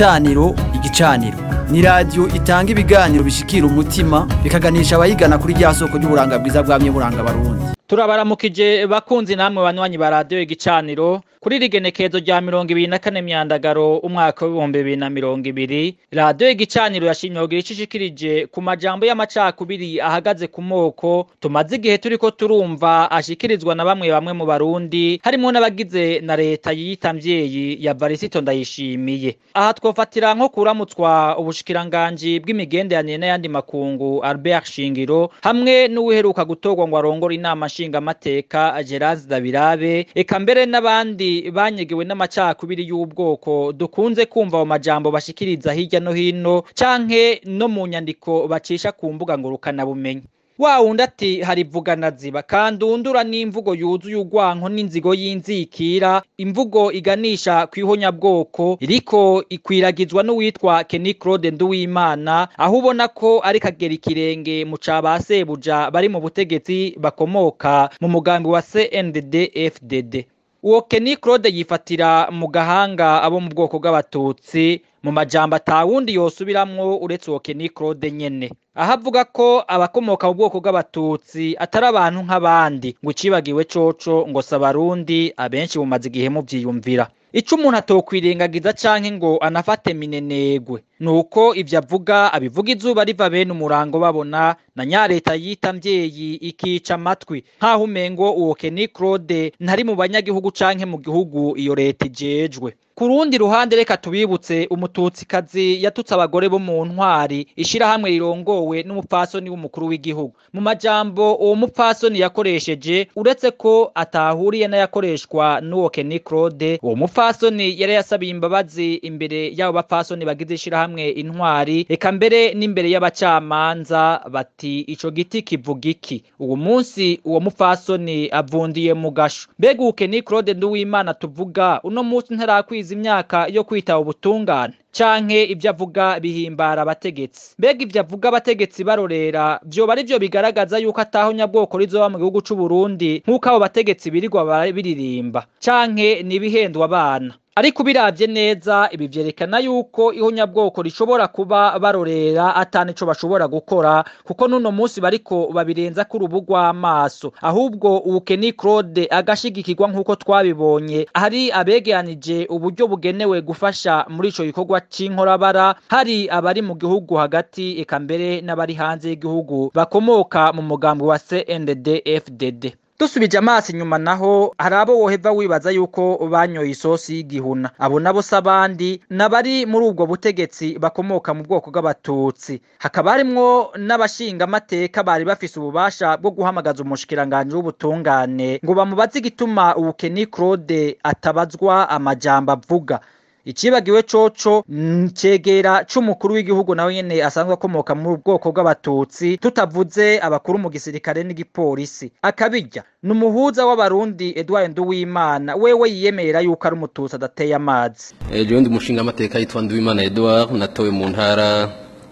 igicaniro igicaniro ni radiyo itanga ibiganiro bishikira umutima bikaganisha abayigana kuri rya soko ry'uburanga bwiza bwamye buranga barundi turabaramukije bakunzi namwe banywanyi ba radiyo igicaniro kuri rigenekezo rya mirongo ibiri na kane myandagaro umwaka w'ibihumbi bibiri na mirongo ibiri radiyo igicaniro yashimye kugira ico ishikirije ku majambo y'amacakubiri ahagaze ku moko tumaze igihe turiko turumva ashikirizwa na bamwe bamwe mu barundi harimwo n'abagize na leta yiyita mvyeyi ya varisito ndayishimiye aha twofatira nko kuramutswa ubushikiranganji bw'imigenderanire n'ayandi makungu albert shingiro hamwe n'uwiheruka gutorwa ngo arongore inama nshingamateka gerard dabirabe eka mbere n'abandi banyegewe n'amacakubiri y'ubwoko dukunze kumva mu majambo bashikiriza hirya no hino canke no mu nyandiko bacisha ku mbuga ngurukanabumenyi wa wundi ati hari vugana ziba kandundura n'imvugo yuzuye urwanko n'inzigo y'inzikira imvugo iganisha kw'ihonyabwoko iriko ikwiragizwa n'uwitwa Kenny Claude Nduwimana aho ubona ko ari kagera ikirenge mu ca ba sebuja bari mu butegetsi bakomoka mu mugambi wa CNDD FDD uwo Kenny Claude yifatira mu gahanga abo mu bwoko bw'abatutsi mu majambo atawundi yosubiramwo uretse uwo Kenny Claude nyene aho avuga ko abakomoka mu bwoko bw'abatutsi atari abantu nk'abandi ngo icibagiwe coco ngo si abarundi abenshi bumaze igihe muvyiyumvira ico umuntu atokwirengagiza canke ngo anafate minenegwe nuko ivyo avuga abivuga izuba riva bene umurango babona na nyareta yita mvyeyi ikica amatwi nk'aho umengo uwo Kenny Claude ntari mu banyagihugu canke mu gihugu iyo leta ijejwe ku rundi ruhande reka tubibutse umututsikazi yatutse abagore bo mu ntwari ishirahamwe rirongowe n'umupfasoni w'umukuru w'igihugu mu majambo uwo mupfasoni yakoresheje uretse ko atahuriye n'ayakoreshwa n'uwo Kenny Claude uwo mupfasoni yari yasabiye imbabazi imbere y'abo bapfasoni bagize ishirahamwe intwari eka mbere n'imbere y'abacamanza bati ico giti kivuga iki uwo munsi uwo mupfasoni avundiye mu gasho mbega uwo Kenny Claude Nduwimana tuvuga uno munsi ntarakwiza imyaka yo kwitaba ubutungane canke ivyo avuga bihimbara abategetsi mbega ivyo avuga abategetsi barorera vyoba ari vyo bigaragaza yuko ataho nyabwoko rizoba mu gihugu c'u Burundi nk'uko abo bategetsi birirwa biririmba canke nibihendwa abana ariko ubiravye neza ibi vyerekana yuko ihonyabwoko rishobora kuba barorera atani ico bashobora gukora kuko n'uno munsi bariko babirenza ku rubu rw'amaso ahubwo ubu Kenny Claude agashigikirwa nk'uko twabibonye hari abegeranije uburyo bugenewe gufasha muri ico gikorwa c'inkorabara hari abari mu gihugu hagati eka mbere n'abari hanze y'igihugu bakomoka mu mugambi wa CNDD FDD dusubije amaso inyuma naho hari abo woheva wibaza yuko banyoye isosi y'igihuna abo nabo si abandi n'abari muri ubwo butegetsi bakomoka mu bwoko bw'abatutsi hakaba harimwo n'abashingamateka bari bafise ububasha bwo guhamagaza umushikiranganji w'ubutungane ngo bamubaze igituma ubu Kenny Claude atabazwa amajambo avuga icibagiwe coco cegera c'umukuru w'igihugu nawe nyene asanzwe akomoka mu bwoko bw'abatutsi tutavuze abakuru mu gisirikare n'igipolisi akabirya ni umuhuza w'abarundi Edouard Nduwimana wewe yiyemerera yuko ari umututsi adateye amazi jewe ndi umushinga amateka yitwa Nduwimana Edouard natowe mu ntara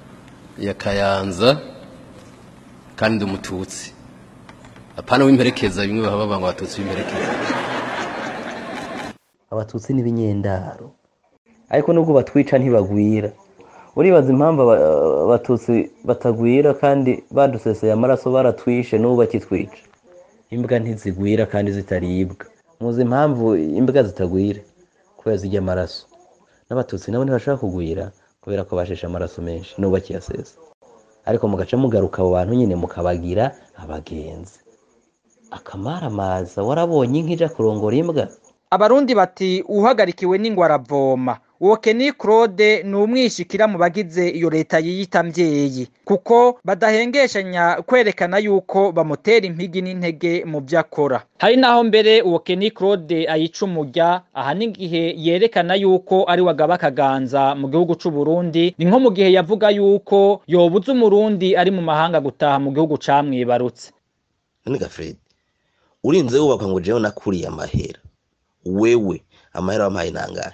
ya Kayanza kandi ndi umututsi apana w'imperekeza bimwe baba banga abatutsi b'imperekeza abatutsi n'ibinyendaro ariko nubwo batwica ntibagwira uribaza impamvu abatutsi batagwira kandi baduseseye amaraso baratwishe n'ubu bakitwica imbwa ntizigwira kandi zitaribwa muzi impamvu imbwa zitagwira kubera zijya amaraso n'abatutsi nabo ntibashaka kugwira kubera ko basheshe amaraso menshi n'ubu bakiyasesa ariko mugaca mugaruka abo bantu nyine mukabagira abagenzi akamaramaza warabonye inka ija kurongora imbwa abarundi bati uhagarikiwe n'ingwa aravoma uwo Kenny Claude ni umwishikira mu bagize iyo leta yiyita mvyeyi kuko badahengeshanya kwerekana yuko bamutera impigi n'intege mu vyo akora hari naho mbere uwo Kenny Claude ayica umurya aha n'igihe yerekana yuko ari wagaba akaganza mu gihugu c'u Burundi ni nko mu gihe yavuga yuko yobuza umurundi ari mu mahanga gutaha mu gihugu camwibarutse none Fred urinze wubakwa ngo jewe nakuriye amahera wewe amahera wampaye nangahe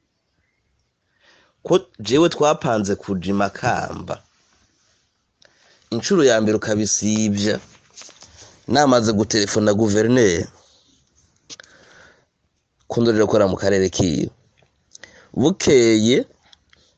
ko jewe twapanze kuja imakamba inshuro ya mbere ukabisivya namaze gutelefona guverineri ko ndorera gukora mu karere kiyo bukeye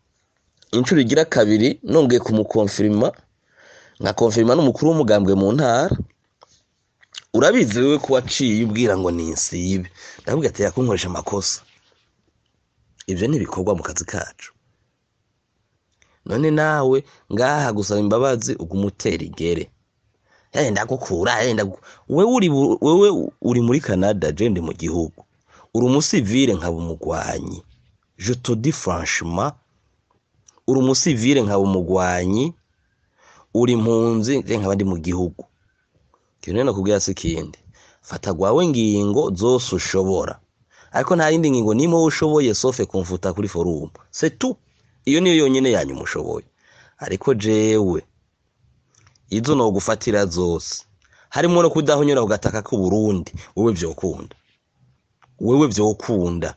inshuro igira kabiri nongeye kumukonfirima nkakonfirima n'umukuru w'umugambwe mu ntara urabizi wewe ko waciye ubwira ngo ni insibe ndavuga ati yakunkoresha amakosa ibyo ni ibikorwa mu kazi kacu none nawe ngaha gusaba imbabazi ugumutera igere yenda gukura yenda gu- wewe uri bu- wewe uri muri Canada je ndi mu gihugu uri umusivile nkaba umugwanyi je te dis franchement uri umusivile nkaba umugwanyi uri impunzi je nkaba ndi mu gihugu kintu rero nakubwira si ikindi fata gwawe ngingo zose ushobora ariko nta yindi ngingo nimwe wowe ushoboye sofe kumfuta kuri forum c'est tout iyo niyo yonyine yanyu mushoboye ariko jewe izo nogufatira zose harimo no kudahonyora ku gataka k'u Burundi wewe vyokunda wewe vyokunda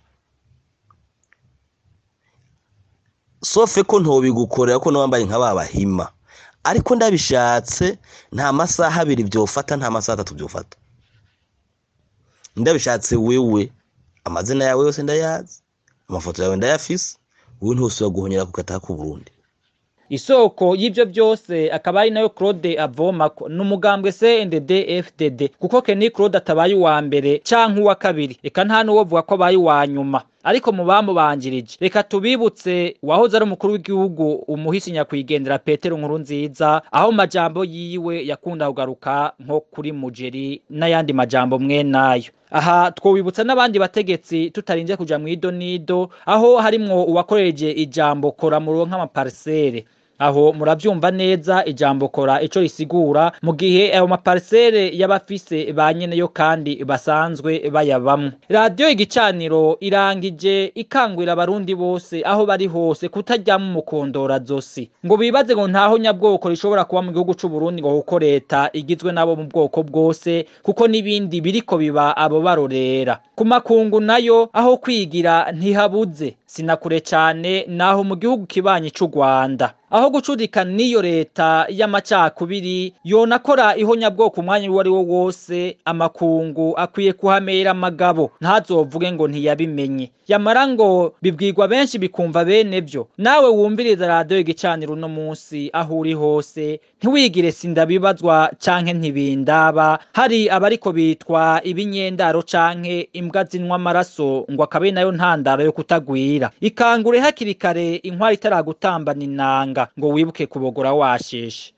sofe ko ntobigukorera ko nawambaye nka babahima ariko ndabishatse nta masaha abiri vyofata nta masaha atatu vyofata ndabishatse wewe amazina yawe yose ndayazi amafoto yawe ndayafise wewe ntusubira guhonyera ku gataka k'u Burundi isoko y'ibyo byose akaba ari nayo claude avomako ni umugambwe cndd fdd kuko keni claude atabaye uwa mbere canke uwa kabiri reka nta n'uwovuga ko abaye uwa nyuma ariko mu bamubanjirije reka tubibutse uwahoze ari umukuru w'igihugu umuhisi nyakwigendera petero nkuru nziza aho majambo yiwe yakunda kugaruka nko kuri mujeri n'ayandi majambo mwe nayo aha twobibutsa n'abandi bategetsi tutarinze kuja mu idonido aho harimwo uwakoreje ijambo kora muronka amaparisere aho muravyumva neza ijambo kora ico risigura mu gihe ayo maparisere y'abafise ba nyeneyo kandi basanzwe bayabamwo radiyo igicaniro irangije ikangurira abarundi bose aho bari hose kutaryama umukondora zosi ngo bibaze ngo ntaho nyabwoko rishobora kuba mu gihugu c'u Burundi ngo kuko leta igizwe nabo mu bwoko bwose kuko n'ibindi biriko biba abo barorera ku makungu nayo aho kwigira ntihabuze sinakure cyane naho mu gihugu kibanyi c'u Rwanda aho gucudika n'iyo leta y'amacakubiri yonakora ihonyabwoko umwanya uwo ari wo wose amakungu akwiye kuhamera amagabo ntazovuge ngo ntiyabimenye yamara ngo bibwirwa benshi bikumva bene byo nawe wumviriza radiyo igicaniro uno munsi aho uri hose ntiwigire sindabibazwa canke ntibindaba hari abariko bitwa ibinyendaro canke imbwa zinwa amaraso ngo akabe nayo ntandaro yo kutagwira ikangure hakiri kare inkwari itaragutambana inanga ngo wibuke kubogora washeshe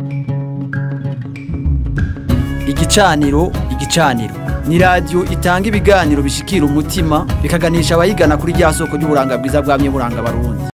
igicaniro igicaniro ni radiyo itanga ibiganiro bishikira umutima bikaganisha abayigana kuri rya soko ry'uburanga bwiza bwamye buranga abarundi